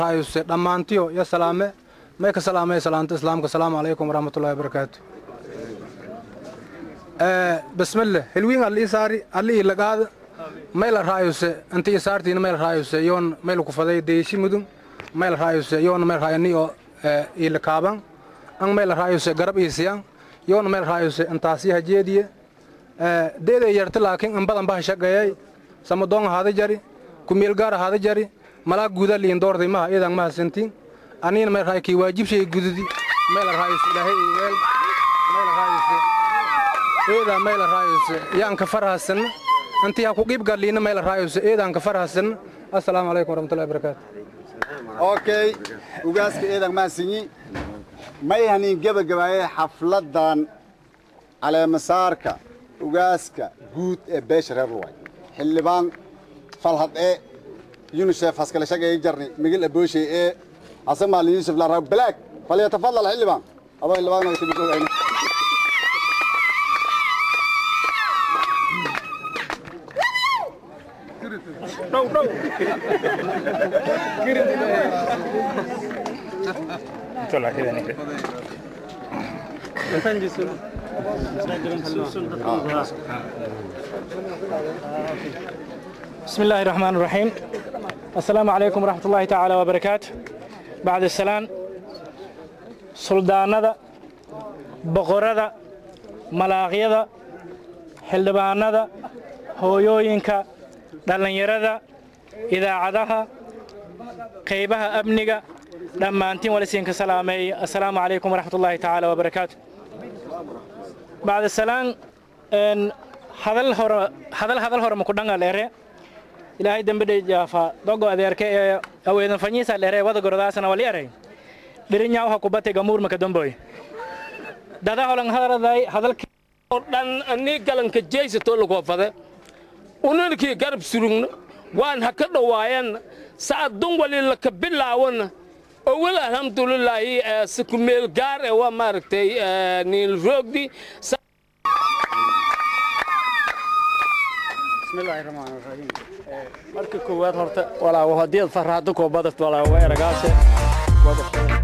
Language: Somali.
hayse dhammaantiyo ya salaame may ka salaamay salaanta islaamka asalaamu calaykum waraxmatullahi wabarakaatu bismillah hilwiin alli isaari alli ilagaada mayla raayuse inti isaartiina mayla raayuse yoon mayla kufaday deyshi mudun mayla raayuse yoon mayla raayani oo ila kaaban an mayla raayuse garab iisiyan yoon mayla raayuse intaasi hajeediye deeday yarta laakiin in badan baha shaqeeyay samadoon ahaada jari kumeelgaar ahaada jari malaa guuda liin doorday maha iyadan maha sintiin aniina mayla raay kii waajibshay gududi mayla raayuse ilaahay iweel mayla raayuse eedaa mayla raayuse yaan ka farhasan intii ha ku qiib galliina mayla raayuse eedaan ka farhasan assalaamu calaykum waraxmatullahi wabarakaatu okay ugaaska eedan maasinyi may hanin gebagabaaye xafladdan caleemasaarka ugaaska guud ee beesha reer luway xildhibaan falhad ee yunisef haskale shagay jarni migil abooshay ee hasan maalin yuusuf laraag balaag falyatafadal xildhibaan adoo xildhibaan timidoogayn بسم الله الرحمن الرحيم السلام عليكم ورحمة الله تعالى وبركاته بعد السلام سلطانada boqorada malaaqyada xildhibaanada hooyooyinka dhallinyarada idaacadaha qaybaha amniga dhammaantiin walisiinka salaameey assalaamu calaykum waraxmat ullaahi tacaala wabarakaatu bacda salaan hadal hore hadal hadal hore maku dhanga leere ilaahay dembedhe jaafa dogo adeerke ee aweedan fanyiisa leere wada gorodaasana wali eray dhirinyaa waxa kubate gamuur maka damboy dada holan hadaladay hadalki oo dhan ani galanka jeysato lagoofade unankii garab surugna waan ha ka dhowaayanna sa'adun wali laka bilaawana owel alxamdulilaahi sikumeel gaar ee waa maaragtay niil roogdi bismillaahi raxmaani raxiim marka koowaad horta walaa hadii aad farraado koobadast walaa waa eragaase